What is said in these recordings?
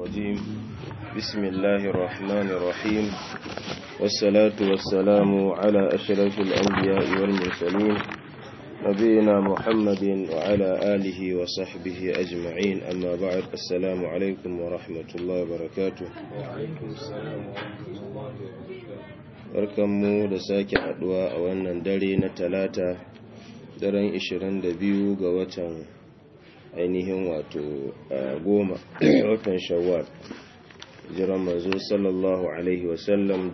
الرجيم بسم الله الرحمن الرحيم والصلاة والسلام على أشرف الأنبياء والمرسلين نبينا محمد وعلى آله وصحبه أجمعين أما بعد السلام عليكم ورحمة الله وبركاته وعليكم السلام ورحمة الله وبركاته barkanmu da sake haduwa a wannan dare na talata daren 22 ga watan ainihin wato goma watan shawwal jiran manzo sallallahu alaihi wasallam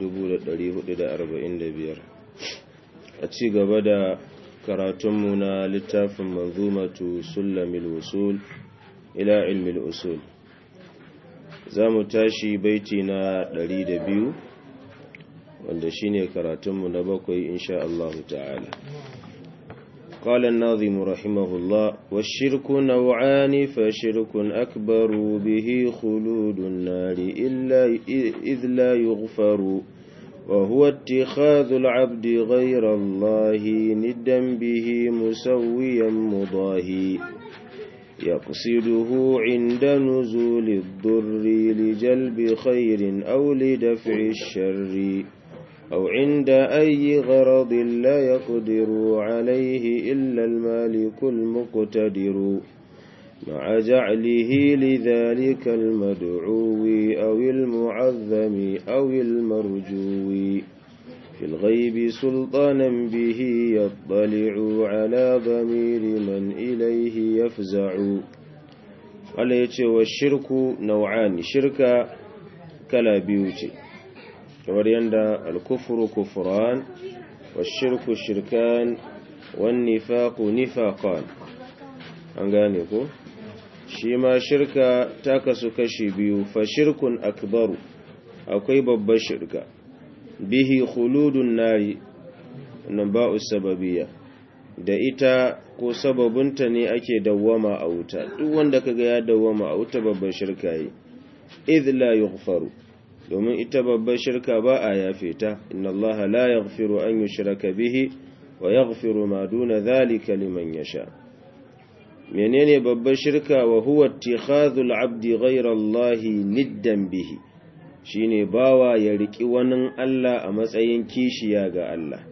1445 a ci gaba da karatunmu na littafin manzumatu sulamil usul ila ilmil usul za mu tashi baiti na 102 wanda shine karatunmu na bakwai insha Allah ta'ala قال الناظم رحمه الله والشرك نوعان فشرك أكبر به خلود النار إلا إذ لا يغفر وهو اتخاذ العبد غير الله ندا به مسويا مضاهي يقصده عند نزول الضر لجلب خير أو لدفع الشر أو عند أي غرض لا يقدر عليه إلا المالك المقتدر مع جعله لذلك المدعو أو المعظم أو المرجو في الغيب سلطانا به يطلع على ضمير من إليه يفزع قال يتشي والشرك نوعان شرك كلا بيوتي kamar yadda alkufuru kufuran wa shirku shirkan wan nifaqu nifaqan an gane ko shi ma shirka ta kasu kashi biyu fa shirkun akbaru akwai babbar shirka bihi khuludun nari nan ba'u sababiyya da ita ko sababunta ne ake dawwama a wuta duk wanda kaga ya dawwama a wuta babbar shirka yi idh la yughfaru domin ita babbar shirka ba a yafe ta inna allaha la yaghfiru an yushraka bihi wa yaghfiru ma duna dhalika liman yasha menene babbar shirka wa huwa ittikhadhul abdi ghayra allahi niddan bihi shine bawa ya riki wani Allah a matsayin kishiya ga Allah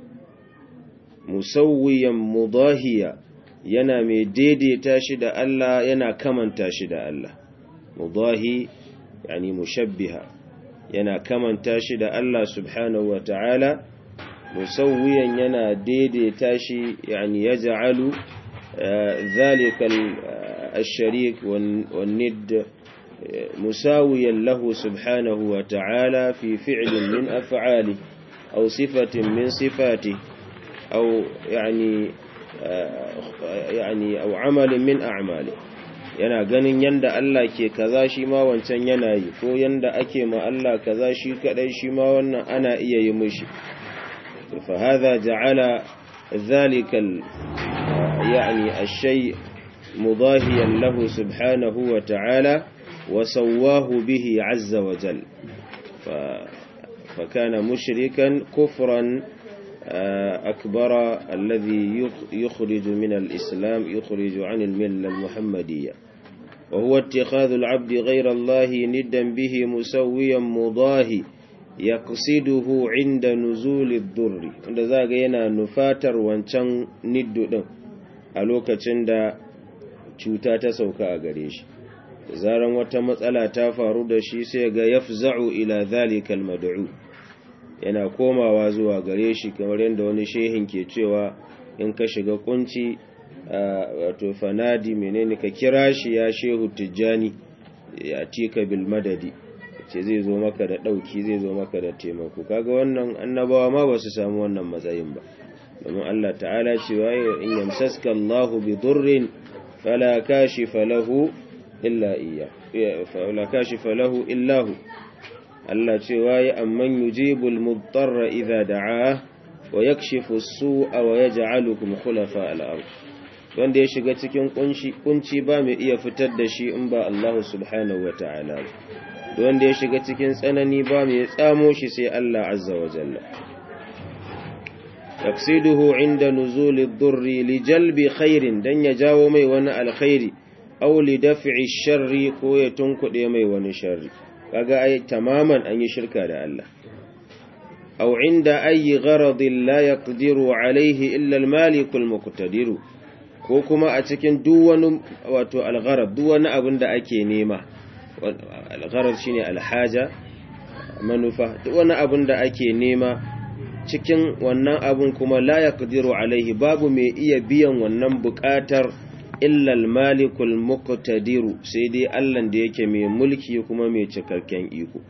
musawwiyan mudahiya yana mai daidaita shi da Allah yana kamanta shi da Allah mudahi yani mushabbiha yana kamanta shi da Allah subhanahu wa ta'ala musawwiyan yana daidaita shi yani ya ja'alu zalikal asharik wannid musawiyan lahu subhanahu wa ta'ala fi fi'lin min af'ali aw sifatin min sifati aw yani yani aw amalin min a'mali yana ganin yanda Allah ke kaza shi ma wancan yana yi ko yanda ake ma Allah kaza shi kadai shi ma wannan ana iya yi mishi fa hadha ja'ala dhalika yani ash-shay mudahiyan lahu subhanahu wa ta'ala wa sawwahu bihi 'azza wa jal fa kana mushrikan kufran أكبر الذي يخرج من الإسلام يخرج عن الملة المحمدية وهو اتخاذ العبد غير الله ندا به مسويا مضاهي يقصده عند نزول الضر wanda zaga yana nufatar wancan niddo din a lokacin da cuta ta sauka a gare shi zaran wata matsala ta faru da shi sai ga yafza'u ila zalika almad'u yana komawa zuwa gare shi kamar yadda wani shehin ke cewa in ka shiga kunci wato fanadi menene ka kira shi ya shehu tijjani ya tika bil madadi ce zai zo maka da dauki zai zo maka da taimako kaga wannan annabawa ma ba su samu wannan matsayin ba domin Allah ta'ala cewa in yamsaska Allahu bi durrin fala kashifa lahu illa iya fala kashifa lahu illa hu Allah cewa ya amman yujibul mudtarra idza da'a wa yakshifu as-su'a wa yaj'alukum khulafa al-ard wanda ya shiga cikin kunci kunci ba mai iya fitar da shi in ba Allah subhanahu wata'ala wanda ya shiga cikin tsanani ba mai tsamo shi sai Allah azza wa jalla yaqsiduhu inda nuzuli ad-durri li jalbi khairin dan ya jawo mai wani alkhairi aw li daf'i sharri ko ya tunkuɗe mai wani sharri kaga ai tamaman an yi shirka da Allah aw inda ayi gharadin la yaqdiru alayhi illa al-malik al-muqtadiru ko kuma a cikin duk wani wato al-gharad duk wani abin da ake nema al-gharad shine al-haja manufa duk wani abin da ake nema cikin wannan abin kuma la yaqdiru alaihi babu mai iya biyan wannan buƙatar illa al-malikul muqtadiru sai dai Allah da yake mai mulki kuma mai cikakken iko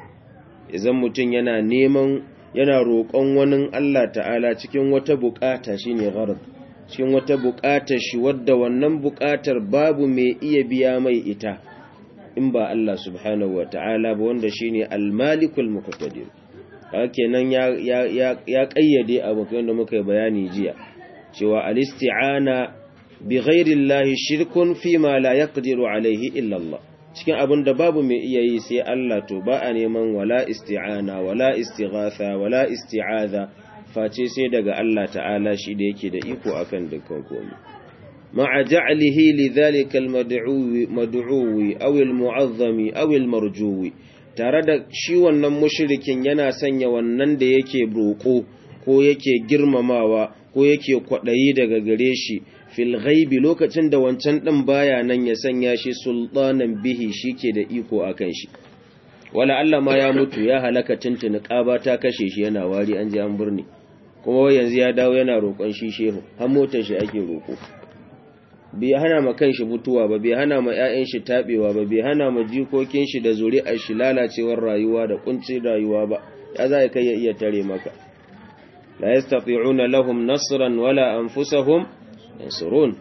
idan mutum yana neman yana roƙon wani Allah ta'ala cikin wata buƙata shine gharad cikin wata buƙatar shi wadda wannan buƙatar babu mai iya biya mai ita in ba Allah subhanahu wa ta'ala ba wanda shine al-malikul muqtadir kenan ya ya ya kayyade abu da muka yi bayani jiya cewa al-isti'ana bi ghairi Allah shirkun fi ma la yaqdiru alaihi illa Allah cikin abin da babu mai iya yi sai Allah to ba a neman wala isti'ana wala istighatha wala isti'aza face sai daga Allah ta'ala shi da yake da iko akan dukkan komai ma'a ja'lihi lidhalika al-mad'u mad'uwi aw al-mu'azzami aw al-marjuwi tare da shi wannan mushrikin yana sanya wannan da yake roko ko yake girmamawa ko yake kwadayi daga gare shi fil ghaibi lokacin da wancan din baya nan ya sanya shi sultanan bihi shike da iko akan shi wala Allah ma ya mutu ya halaka tuntuni ƙaba ta kashe shi yana wari an je an burne kuma yanzu ya dawo yana roƙon shi shehu har motar shi ake roƙo bai hana ma kanshi mutuwa ba bai hana ma ƴaƴan shi tabewa ba bai hana ma jikokin shi da zuri'ar shi lalacewar rayuwa da kuncin rayuwa ba ya za kai ya iya tare maka la yastati'una lahum nasran wala anfusahum yansurun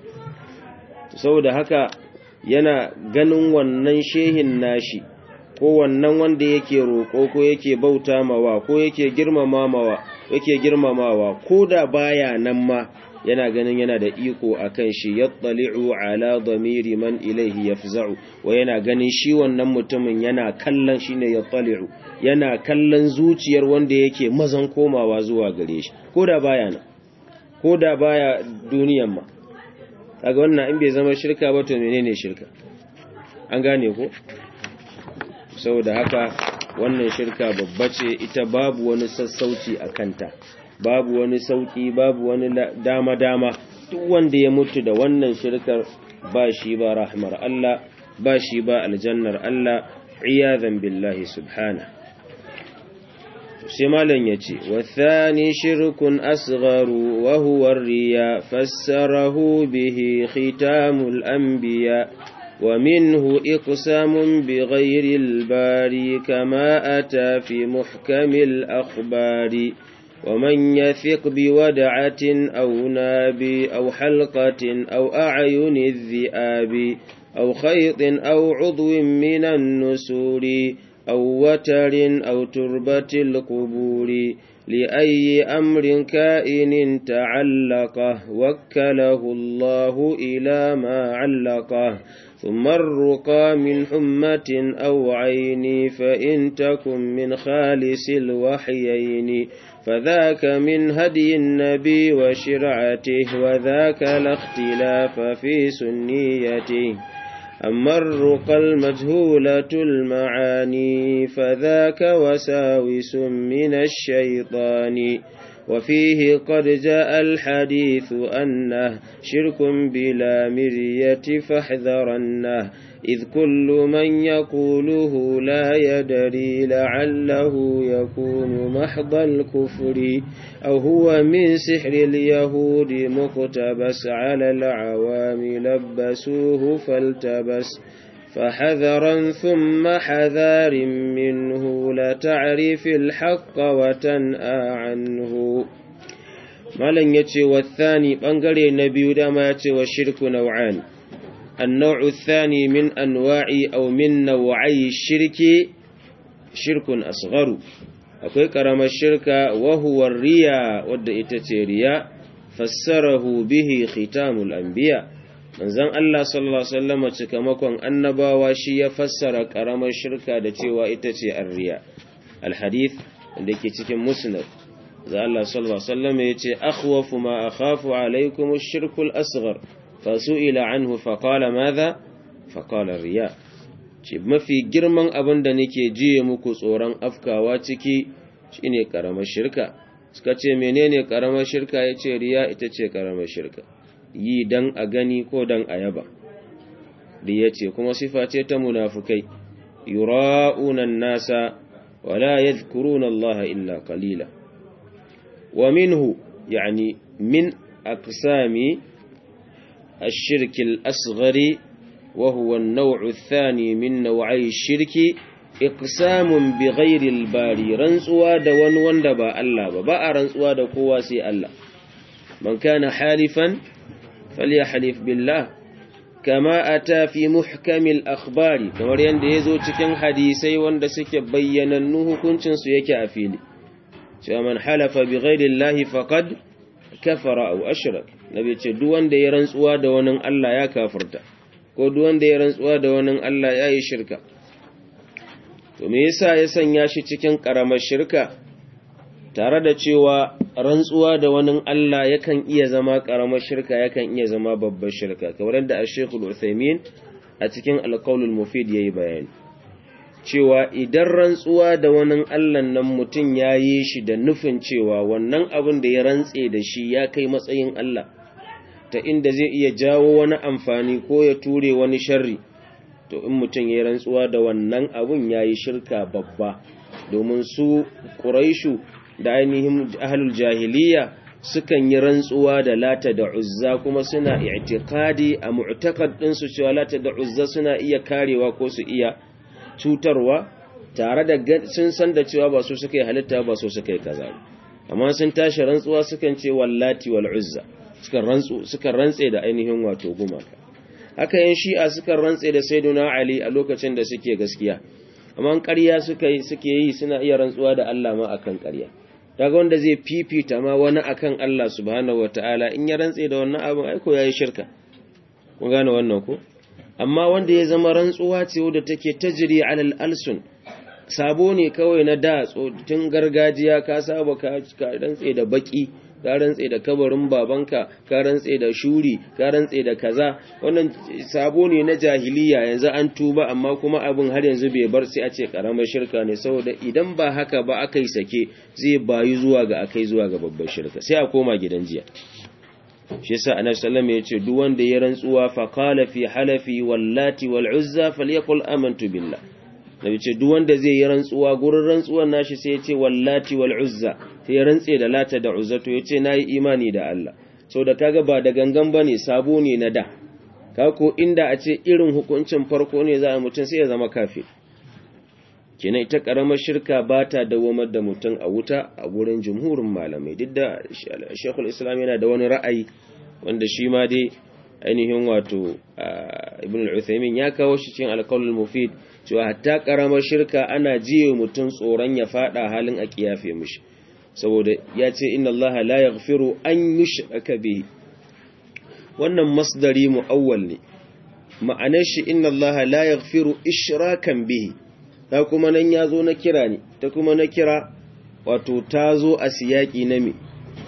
saboda haka yana ganin wannan shehin nashi ko wannan wanda yake roƙo ko yake bauta mawa ko yake girmamawa yake girmamawa ko da baya nan ma yana ganin yana da iko akan shi yattali'u ala dhamiri man ilayhi yafza'u wa yana ganin shi wannan mutumin yana kallon shine yattali'u yana kallon zuciyar wanda yake mazan komawa zuwa gare shi ko da baya nan ko da baya duniyan ma kaga wannan in bai zama shirka ba to menene shirka an gane ko saboda haka wannan shirka babba ce ita babu wani sassauci a kanta babu wani sauki babu wani dama-dama duk wanda ya mutu da wannan shirkar ba shi ba rahmar Allah ba shi ba aljannar Allah iyazan billahi subhana sai malam yace wathani shirkun asgharu wa huwa riya fassarahu bihi khitamul anbiya ومنه إقسام بغير الباري كما أتى في محكم الأخبار ومن يثق بودعة أو ناب أو حلقة أو أعين الذئاب أو خيط أو عضو من النسور أو وتر أو تربة القبور لأي أمر كائن تعلقه وكله الله إلى ما علقه ثم الرقى من حمة أو عين فإن تكن من خالص الوحيين فذاك من هدي النبي وشرعته وذاك لا اختلاف في سنيته أما الرقى المجهولة المعاني فذاك وساوس من الشيطان وفيه قد جاء الحديث أنه شرك بلا مرية فاحذرنه إذ كل من يقوله لا يدري لعله يكون محض الكفر أو هو من سحر اليهود مقتبس على العوام لبسوه فالتبس فحذرا ثم حذار منه لتعرف الحق وتنأى عنه مالن يتي والثاني بانغري نبي دما يتي والشرك نوعان النوع الثاني من أنواع أو من نوعي الشرك شرك أصغر akwai ƙaramar shirka wahuwar riya wadda ita ce riya fassarahu bihi khitamul anbiya manzon Allah sallallahu alaihi wasallam cikamakon annabawa shi ya fassara ƙaramar shirka da cewa ita ce arriya alhadith da ke cikin musnad da Allah sallallahu alaihi wasallam ya ce akhwafu ma akhafu alaikum ash-shirkul asghar fasu'ila anhu faqala madha faqala riya ce mafi girman abin da nake jiye muku tsoron afkawa ciki shine karamar shirka suka ce menene karamar shirka yace riya ita ce karamar shirka yi dan a gani ko dan a yaba riya ce kuma sifa ce ta munafukai yura'una nasa wala yadhkuruna Allah illa qalila wa minhu yani min aqsami الشرك الأصغر وهو النوع الثاني من نوعي الشرك إقسام بغير الباري رنسوا دوان واندبا الله ببا رنسوا دقوا سي الله من كان حالفا فليحلف بالله كما أتى في محكم الأخبار كما يند يزو cikin hadisai wanda suke bayyanannu hukuncin su yake a fili cewa man halafa bighairi Allah faqad kafara aw ashrak nabi ce duk wanda ya rantsuwa da wani Allah ya kafirta ko duk wanda ya rantsuwa da wani Allah ya yi shirka to me yasa ya sanya shi cikin karamar shirka tare da cewa rantsuwa da wani Allah yakan iya zama karamar shirka yakan iya zama babbar shirka kamar yadda Sheikh Al-Uthaymeen a cikin Al-Qawl Al-Mufid yayi bayani cewa idan rantsuwa da wani Allah nan mutum ya yi shi da nufin cewa wannan abin da ya rantse da shi ya kai matsayin Allah ta inda zai iya jawo wani amfani ko ya ture wani sharri to in mutum ya rantsuwa da wannan abun ya yi shirka babba domin su ƙuraishu da ainihin ahlul jahiliya sukan yi rantsuwa da lata da uzza kuma suna i'tiqadi a mu'taqad ɗinsu cewa lata da uzza suna iya karewa ko su iya cutarwa tare da sun san da cewa ba su suka yi halitta ba su suka yi kaza amma sun tashi rantsuwa sukan ce wallati wal uzza sukan rantsu sukan rantse da ainihin wato gumaka haka yin shi'a sukan rantse da sayyiduna ali a lokacin da suke gaskiya amma ƙarya suka yi suke yi suna iya rantsuwa da Allah ma akan ƙarya daga wanda zai fifita ma wani akan Allah subhanahu wataala in ya rantse da wannan abin aiko yayi shirka kun gane wannan ko amma wanda ya zama rantsuwa ce wadda take tajri alal alsun sabo ne kawai na da tun gargajiya ka saba ka rantse da baki ka rantse da kabarin babanka ka rantse da shuri ka rantse da kaza wannan sabo ne na jahiliya yanzu an tuba amma kuma abin har yanzu bai bar sai a ce karamar shirka ne saboda idan ba haka ba aka yi sake zai bayu zuwa ga akai zuwa ga babbar shirka sai a koma gidan jiya shi yasa annabi sallallahu alaihi wasallam duk wanda ya rantsuwa fa qala fi halafi wallati wal uzza falyaqul amantu billah nabi ce duk wanda zai yi rantsuwa gurin rantsuwan nashi sai ya ce wallati wal uzza sai ya rantse da lata da uzza to yace nayi imani da Allah saboda kaga ba da gangan bane sabo ne na da ka ko inda a ce irin hukuncin farko ne za a mutun sai ya zama kafir kenan ita karamar shirka ba ta dawamar da mutum a wuta a gurin jumhurin malamai duk da shekul islam yana da wani ra'ayi wanda shi ma dai ainihin wato ibn al-uthaymin ya kawo shi cikin alqaulul mufid cewa hatta karamar shirka ana jiye mutum tsoron ya fada halin a kiyafe mishi saboda ya ce inna allaha la yaghfiru an yushraka bihi wannan masdari muawwal ne ma'anar shi inna allaha la yaghfiru ishrakan bihi ta kuma nan ya zo na kira ne ta kuma na kira wato ta zo a siyaki na me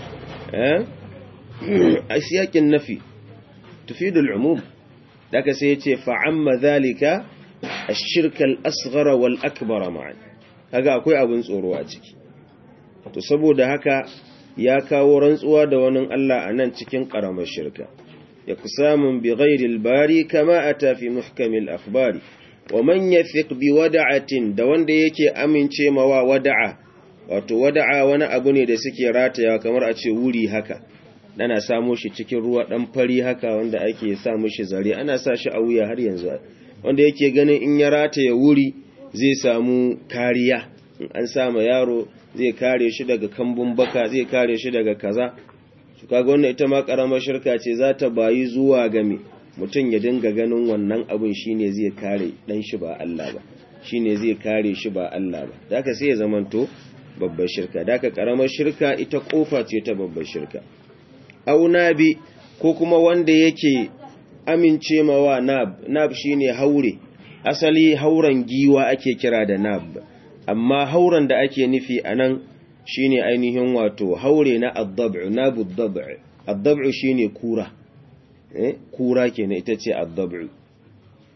a siyakin nafi tufidul umum daga sai ya ce fa'amma zalika a shirkal asghara wal akbara ma'an kaga akwai abin tsoro a ciki to saboda haka ya kawo rantsuwa da wani Allah a nan cikin ƙaramar shirka ya kusamun bi ghairil bari kama a tafi muhkamil akhbari wa man yafiq bi wada'atin da wanda yake amince mawa wada'a wato wada'a wani abu ne da suke rataya kamar a ce wuri haka ana samo shi cikin ruwa dan fari haka wanda ake sa mishi zare ana sa shi a wuya har yanzu wanda yake ganin in ya rataya wuri zai samu kariya in an sama yaro zai kare shi daga kambun baka zai kare shi daga kaza su kaga wannan ita ma karamar shirka ce za ta bayi zuwa ga me mutum ya dinga ganin wannan abin shine zai kare dan shi ba Allah ba shine zai kare shi ba Allah ba daka sai ya zamanto babbar shirka daka karamar shirka ita kofa ce ta babbar shirka au nabi ko kuma wanda yake amince mawa nab nab shine haure asali hauren giwa ake kira da nab amma hauren da ake nufi anan shine ainihin wato haure na ad-dab'u nabu ad-dab'u ad-dab'u shine kura eh kura kenan ita ce ad-dab'u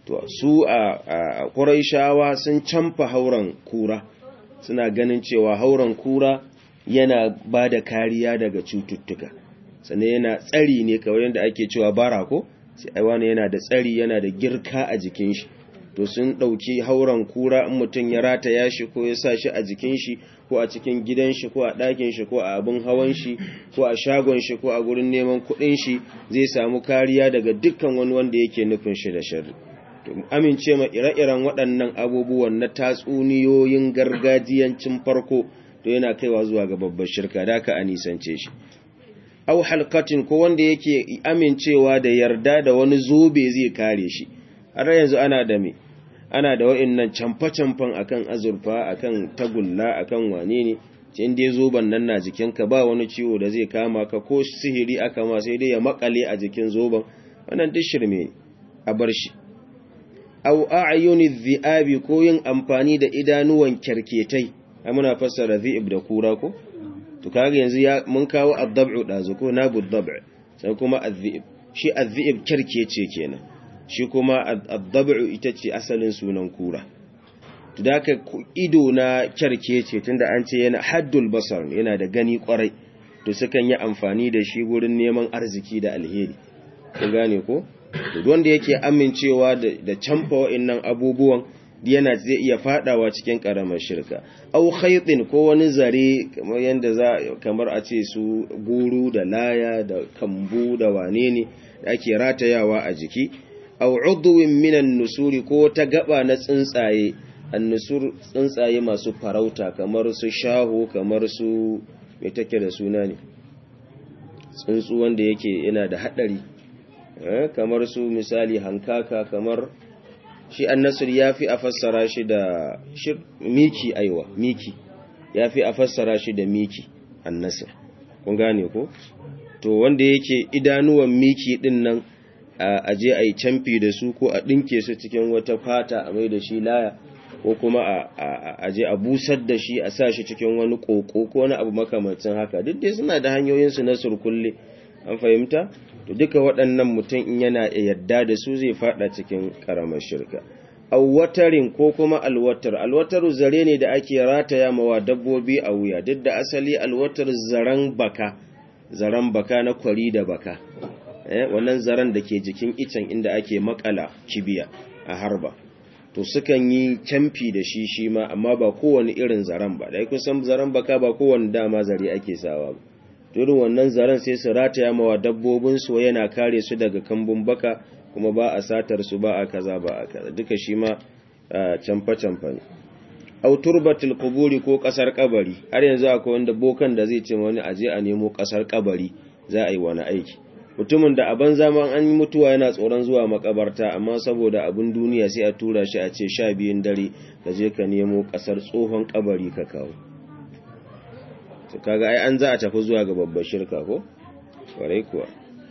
to su a Qurayshawa sun camfa hauran kura suna ganin cewa hauran kura yana ba da kariya daga cututtuka sannan yana tsari ne kawai yadda ake cewa bara ko sai ai wani yana da tsari yana da girka a jikin shi to sun ɗauki hauren kura in mutum ya rataya shi ko ya sa shi a jikin shi ko a cikin gidan shi ko a ɗakin shi ko a abin hawan shi ko a shagon shi ko a gurin neman kuɗin shi zai samu kariya daga dukkan wani wanda yake nufin shi da sharri to amince ma ire-iren waɗannan abubuwan na tatsuniyoyin gargajiyancin farko to yana kaiwa zuwa ga babbar shirka da ka a nisance shi au halkatin ko wanda yake amincewa da yarda da wani zobe zai kare shi har yanzu ana da me ana da wa'annan camfa-camfan akan azurfa akan tagulla akan wane ne cin dai zoben nan na jikinka ba wani ciwo da zai kama ka ko sihiri aka ma sai dai ya makale a jikin zoben wannan duk shirme ne a bar shi au a'yuni dhi'abi ko yin amfani da idanuwan kerketai ai muna fassara dhi'ib da kura ko to kaga yanzu ya mun kawo ad-dab'u dazu ko nabu ad-dab' sai kuma ad-dhi'ib shi ad-dhi'ib kerkece kenan shi kuma ad-dab'u ita ce asalin sunan kura to da ka ido na kerkece tunda an ce yana haddul basar yana da gani kwarai to sukan yi amfani da shi gurin neman arziki da alheri kun gane ko wanda yake amincewa da camfa wa'annan abubuwan yana zai iya fadawa cikin karamar shirka au khaytin ko wani zare kamar yanda za kamar a ce su guru da laya da kambu da wane ne da ake ratayawa a jiki au udwin minan nusuri ko ta gaba na tsuntsaye annusur tsuntsaye masu farauta kamar su shaho kamar su me take da suna ne tsuntsu wanda yake yana da hadari kamar su misali hankaka kamar shi annasir ya fi a fassara shi da miki aiwa miki ya fi a fassara shi da miki annasir kun gane ko to wanda yake idanuwan miki din nan a je a yi camfi da su ko a ɗinke su cikin wata fata a mai da shi laya ko kuma a je a busar da shi a sa shi cikin wani ƙoƙo ko wani abu makamacin haka duk dai suna da hanyoyinsu na surkulle an fahimta to duka waɗannan mutum in yana yadda da su zai fada cikin ƙaramar shirka awwatarin ko kuma alwatar alwatar zare ne da ake rataya mawa dabbobi a wuya duk da asali alwatar zaren baka zaren baka na kwari da baka eh wannan zaren da ke jikin icen inda ake makala kibiya a harba to sukan yi camfi da shi shi ma amma ba kowane irin zaren ba da kusan zaren baka ba kowane dama zare ake sawa ba irin wannan zaren sai su rataya mawa dabbobinsu yana kare su daga kambun baka kuma ba a satar su ba a kaza ba a kaza duka shi ma camfa-camfa ne auturbatul kuburi ko kasar kabari har yanzu akwai wanda bokan da zai ce wani aje a nemo kasar kabari za a yi wani aiki mutumin da aban zaman an yi mutuwa yana tsoron zuwa makabarta amma saboda abin duniya sai a tura shi a ce sha biyun dare ka je ka nemo kasar tsohon kabari ka kawo to kaga ai an za a tafi zuwa ga babbar shirka ko kwarai kuwa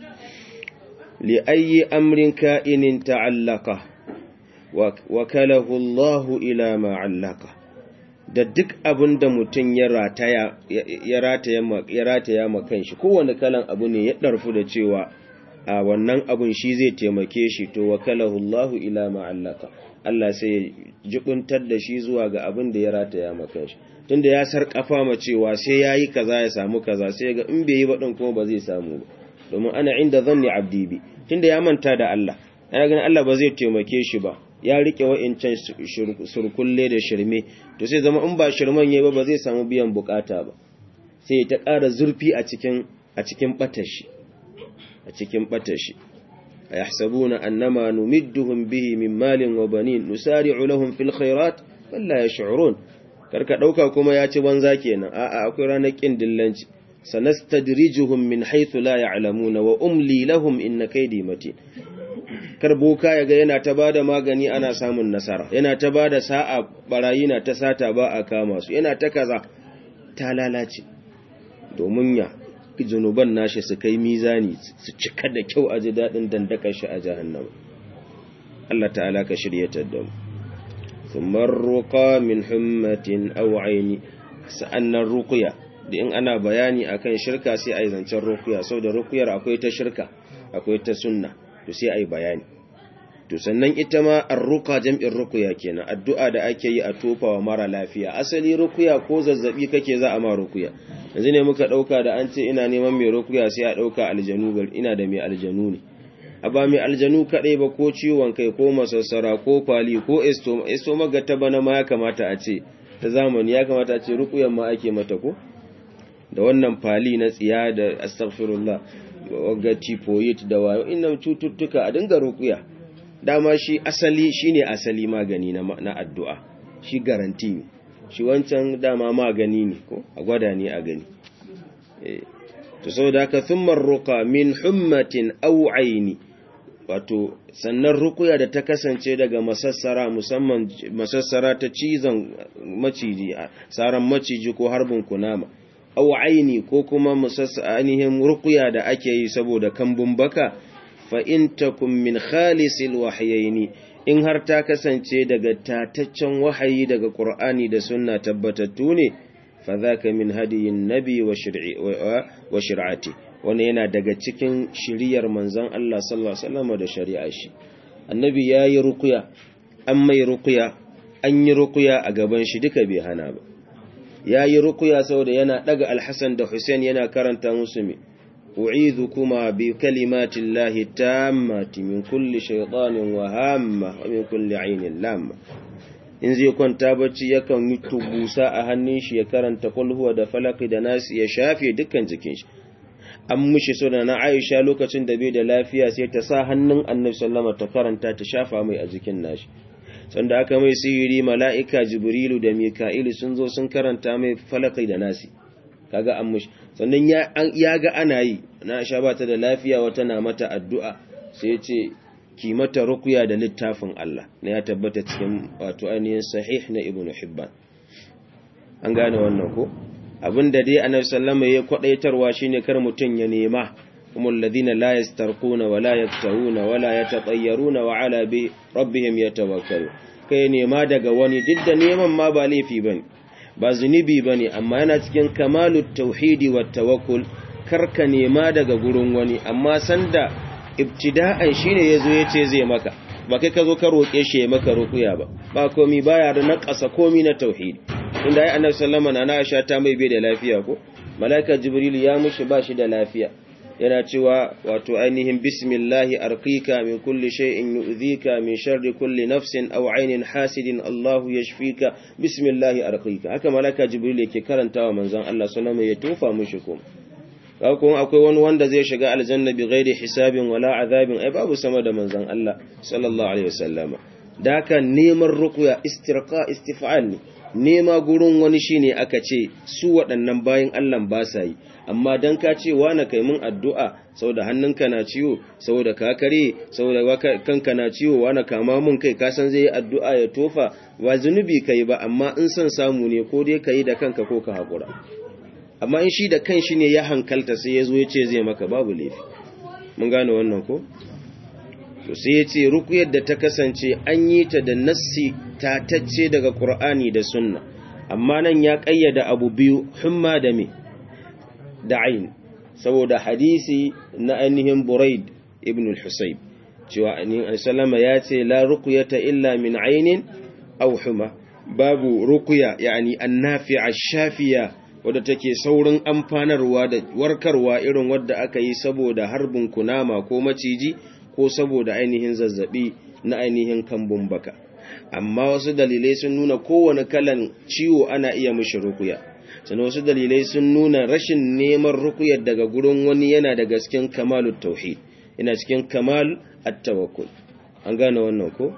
li ayyi amrin ka'inin ta'allaka wa kalahu Allah ila ma 'allaka da duk abin da mutum ya rataya ya rataya ma ya rataya ma kanshi kowanne kalan abu ne ya darfu da cewa a wannan abun shi zai taimake shi to wakalahu Allah ila ma 'allaka Allah sai ya jibuntar da shi zuwa ga abin da ya rataya ma kanshi tunda ya sarkafa ma cewa sai yayi kaza ya samu kaza sai ga in bai yi ba din kuma ba zai samu ba domin ana inda zanni abdi bi tunda ya manta da Allah ana ganin Allah ba zai taimake shi ba ya rike wa'incan surkulle da shirme to sai zama in ba shirman yayi ba ba zai samu biyan bukata ba sai ta ƙara zurfi a cikin a cikin batashi a cikin batashi ayahsabuna annama numidduhum bihi min malin wa banin nusari'u lahum fil khairat bal la yash'urun karka ɗauka kuma ya ci banza kenan a'a akwai ranar ƙin dillanci sanastadrijuhum min haythu la ya'lamuna wa umli lahum inna kaydi matin kar boka yaga yana ta bada magani ana samun nasara yana ta bada sa'a barayi na ta sata ba a kama su yana ta kaza ta lalace domin ya zunuban nashi su kai mizani su cika da kyau a ji daɗin dandakar shi a jahannama Allah ta'ala ka shiryatar da mu ثم الرقى من حمة أو عين sa'annan ruqya da in ana bayani akan shirka sai ai zancen ruqya saboda ruqyar akwai ta shirka akwai ta sunna to sai ai bayani to sannan ita ma arruka jam'in rukuya kenan addu'a da ake yi a tofa wa mara lafiya asali rukuya ko zazzabi kake za a ma rukuya yanzu ne muka dauka da an ce ina neman mai rukuya sai a dauka aljanu gar ina da mai aljanu ne a ba mai aljanu kadai ba ko ciwon kai ko masassara ko kwali ko estoma estoma ga ta bana ma ya kamata a ce ta zamani ya kamata a ce rukuyan ma ake mata ko da wannan fali na tsiya da astaghfirullah wagga typhoid da wayo innan cututtuka a dinga rukuya dama shi asali shine asali magani na, na addu'a shi garanti ne shi wancan dama magani ne ko a gwada ne a gani eh to saboda haka thumma ruqa min hummatin aw aini wato sannan rukuya da ta kasance daga masassara musamman masassara ta cizon maciji saran maciji ko harbin kunama aw aini ko kuma musassa ainihin rukuya da ake yi saboda kambun baka fa in takum min khalisil wahyaini in har ta kasance daga tataccen wahayi daga Qur'ani da sunna tabbatattu ne fa zaka min hadiyin nabi wa shir'i wa shir'ati wannan yana daga cikin shiriyar manzon Allah sallallahu alaihi wasallam da shari'a shi annabi yayi ruqya an mai ruqya an yi ruqya a gaban shi duka bai hana ba yayi ruqya saboda yana daga al-Hasan da Hussein yana karanta musu me أعيذكما بكلمات الله التامة من كل شيطان وهامة ومن كل عين لامة in zai kwanta bacci yakan yi tubusa a hannun shi ya karanta kul huwa da falaki da nasi ya shafe dukkan jikin shi an mushi suna na Aisha lokacin da bai da lafiya sai ta sa hannun Annabi sallama ta karanta ta shafa mai a jikin nashi sanda aka mai sihiri mala'ika Jibrilu da Mika'ilu sun zo sun karanta mai falaki da nasi kaga an mushi sannan ya ga ana yi na sha ba ta da lafiya wata na mata addu'a sai ce ki mata rukuya da littafin Allah na ya tabbata cikin wato ainihin sahih na ibn hibban an gane wannan ko abinda dai annabi sallama ya kwadaitarwa shine kar mutun ya nema kuma alladhina la yastarquna wa la yaktawuna wa la yatatayyaruna wa ala bi rabbihim yatawakkalu kai nema daga wani duk da neman ma ba laifi bane ba zunubi ba ne amma yana cikin kamalu tauhidi wa tawakkul karka nema daga gurin wani amma sanda ibtida'an shine yazo yace zai maka ba kai ka zo ka roke shi ya maka rukuya ba ba komi baya da naqasa komi na tauhidi inda ai annabi sallama na Aisha ta mai bai da lafiya ko malaika jibril ya mushi ba shi da lafiya yana cewa wato ainihin bismillahi arqika min kulli shay'in yu'dhika min sharri kulli nafsin aw 'aynin hasidin Allahu yashfika bismillahi arqika haka malaka jibril yake karantawa manzon Allah sallallahu alaihi wasallam ya tofa mushi kuma kuma akwai wani wanda zai shiga aljanna bi ghairi hisabin wala azabin ai babu sama da manzon Allah sallallahu alaihi wasallama da haka neman ruqya istirqa istif'al ne nema gurin wani shine aka ce su waɗannan bayan Allah ba sa yi amma dan ka ce na kai mun addu'a saboda hannunka na ciwo saboda ka kare saboda kanka na ciwo na kama mun kai ka san zai yi addu'a ya tofa ba zunubi kai ba amma in son samu ne ko dai kai da kanka ko ka hakura amma in shi da kanshi ne ya hankalta sai ya zo ya ce zai maka babu laifi mun gane wannan ko to sai ya ce rukuyar da ta kasance an yi ta da nassi tatacce daga Qur'ani da sunna amma nan ya ƙayyada abu biyu humma da me da ain saboda hadisi na ainihin Buraid ibn al-Husayb cewa ainihin sallama ya ce la ruqyata illa min ainin aw huma babu ruqya yani annafi'a shafiya wadda take saurin amfanarwa da warkarwa irin wadda aka yi saboda harbin kunama ko maciji ko saboda ainihin zazzabi na ainihin kambun baka amma wasu dalilai sun nuna kowane kalan ciwo ana iya mishi rukuya sannan wasu dalilai sun nuna rashin neman rukuyar daga gurin wani yana da gasken kamalut tauhid yana cikin kamal at-tawakkul an gane wannan ko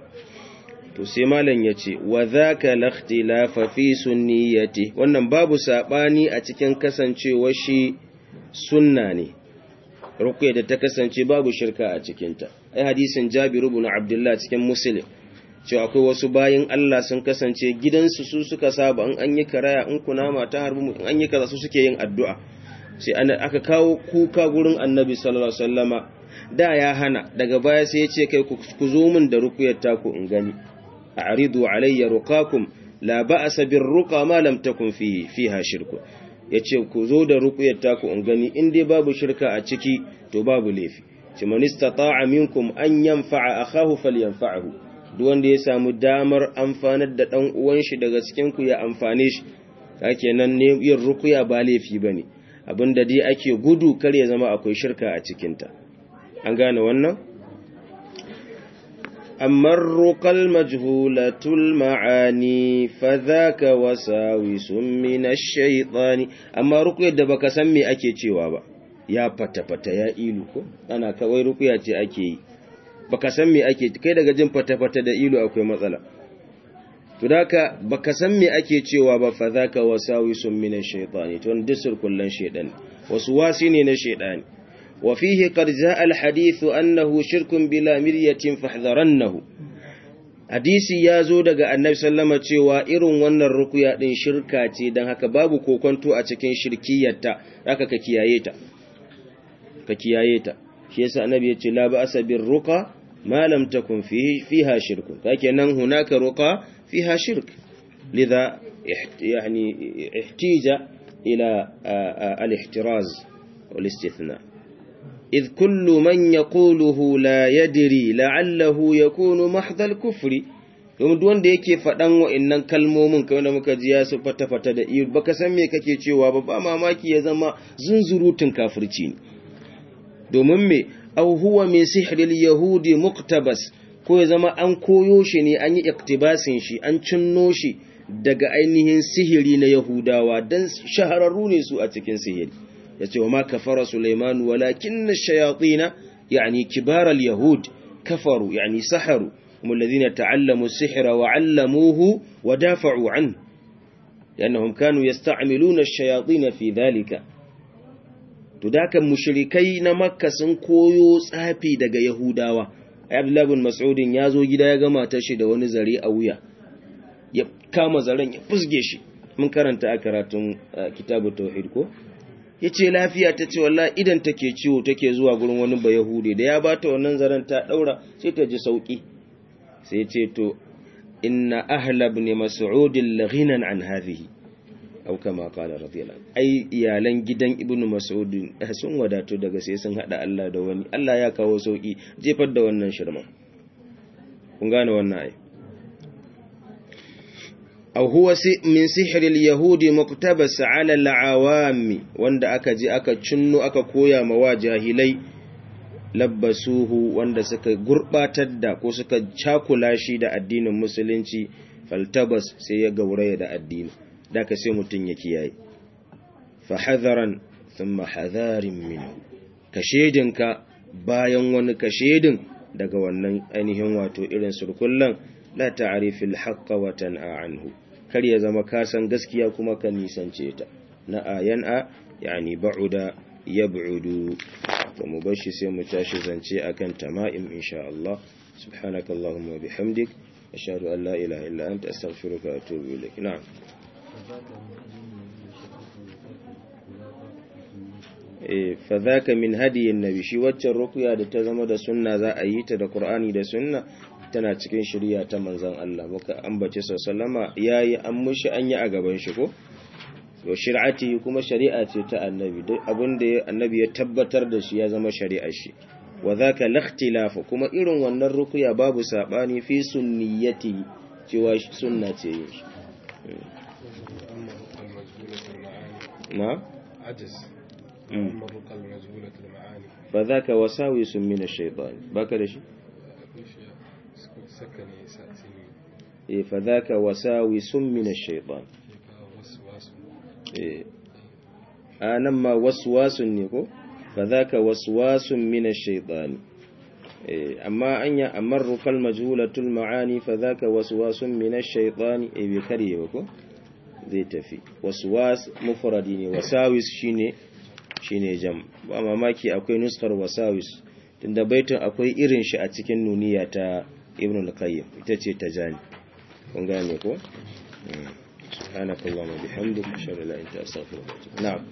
to sai malam yace wa dhaka lakhtilafa fi sunniyati wannan babu sabani a cikin kasancewar shi sunna ne rukuya da ta kasance babu shirka a cikinta ai hadisin Jabiru ibn Abdullah cikin Muslim cewa akwai wasu bayin Allah sun kasance gidansu su suka saba in an yi karaya in kunama ta harbu in an yi kaza su suke yin addu'a sai aka kawo kuka gurin Annabi sallallahu alaihi wasallama da ya hana daga baya sai ya ce kai ku zo min da rukuyar taku in gani a'ridu alayya ruqakum la ba'sa bir ruqa ma lam takun fi fiha shirku ya ce ku zo da rukuyar taku in gani in dai babu shirka a ciki to babu laifi ce man istata'a minkum an yanfa'a akahu falyanfa'hu duk wanda ya samu damar amfanar da dan uwan shi daga cikin ku ya amfane shi kake nan ne yin rukuya ba laifi bane abinda dai ake gudu kar ya zama akwai shirka a cikin ta an gane wannan أما الرقى المجهولة المعاني فذاك وساوس من الشيطان أما رقية دبك سمي أكي تشيوابا يا فتا فتا يا إيلو أنا كوي رقية أكي baka san me ake kai daga jin fata-fata da ilu akwai matsala to daka baka san me ake cewa ba fa zaka wasawisun min ash-shaytani to disur kullan shaytan wasu wasi ne na shaytani وفيه قد جاء الحديث أنه شرك بلا مرية فاحذرنه hadisi ya zo daga annabi sallama cewa irin wannan rukuya din shirka ce don haka babu kokonto a cikin shirkiyarta haka ka kiyaye ta ka kiyaye ta shi yasa annabi ya ce la ba'sa bir ruqa ma lam takun fihi fiha shirkun kake nan hunaka ruqa fiha shirk lidha yani ihtija ila al-ihtiraz wal istithna إذ كل من يقوله لا يدري لعله يكون محض الكفر domin duk wanda yake faɗan wa'annan kalmomin kai wanda muka ji ya su fata-fata da iyo baka san me kake cewa ba ba mamaki ya zama zunzurutun kafirci ne domin me aw huwa min sihril yahudi muktabas ko ya zama an koyo shi ne an yi iktibasin shi an cinno shi daga ainihin sihiri na yahudawa dan shahararru ne su a cikin sihiri yace wa ma kafara Sulaiman walakin ash-shayatin yani kibar al-yahud kafaru yani saharu hum alladhina ta'allamu as-sihra wa 'allamuhu wa dafa'u 'an لانهم كانوا يستعملون الشياطين في ذلك to dakan mushrikai na makka sun koyo tsafi daga yahudawa abdullahi bin mas'udin ya zo gida ya ga matar shi da wani zare a wuya ya kama zaren ya fusge shi mun karanta a karatun kitabu tauhid ko ya ce lafiya ta ce wallah idan take ciwo take zuwa gurin wani ba yahudi da ya bata wannan zaren ta daura sai ta ji sauki sai ce to inna ahla ibn mas'ud laghinan an hadhihi aw kama qala radiyallahu ai iyalan gidan ibn mas'ud sun wadato daga sai sun hada Allah da wani Allah ya kawo sauki jefar da wannan shirman kun gane wannan ai أو هو من سحر اليهود مقتبس على العوام wanda aka ji aka cinno aka koya mawa jahilai labbasuhu wanda suka gurbatar da ko suka cakula shi da addinin musulunci faltabas sai ya gauraya da addini daka sai mutun ya kiyaye fa hadaran thumma hadarin minhu kashedinka bayan wani kashedin daga wannan ainihin wato irin surkullan la ta'rifil haqqa wa tan'a anhu kar ya zama ka san gaskiya kuma ka nisance ta na ayan a yani ba'uda yab'udu to mu bashi sai mu tashi zance akan tama'im insha Allah subhanakallahumma bihamdik ashhadu an la ilaha illa anta astaghfiruka wa atubu ilaik na'am eh fa dhaka min hadiyin nabi shi waccan ruqya da ta zama da sunna za a yi ta da qur'ani da sunna tana cikin shirya ta manzan Allah muka ambace sallama yayi an mushi an yi a gaban shi ko wa shir'ati kuma shari'a ce ta annabi duk abinda annabi ya tabbatar da shi ya zama shari'ar shi wa zaka lakhtilafu kuma irin wannan rukuya babu sabani fi sunniyati cewa sunna ce yin shi na عجز أما الرقى المجهولة المعاني fa zaka wasawisun min ash-shaytan baka da shi سكني سأتني eh fa zaka wasawisun min ash-shaytan وسواس eh anan ma waswasun ne ko fa zaka waswasun min ash-shaytan eh amma anya amarru kal majhulatul ma'ani fa zaka waswasun min ash-shaytan eh bi kare ba ko zai tafi waswas mufradi ne wasawis shine shine jam ba mamaki akwai nuskar wasawis tunda baitin akwai irin shi a cikin nuniya ta ibn al-qayyim ita ce ta jani kun gane ko subhanakallahumma bihamdika ashhadu an la ilaha illa anta astaghfiruka wa atubu na'am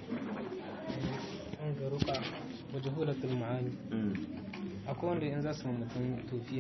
an ga ruka majhulatul ma'ani akwai wanda in za su mutum tofi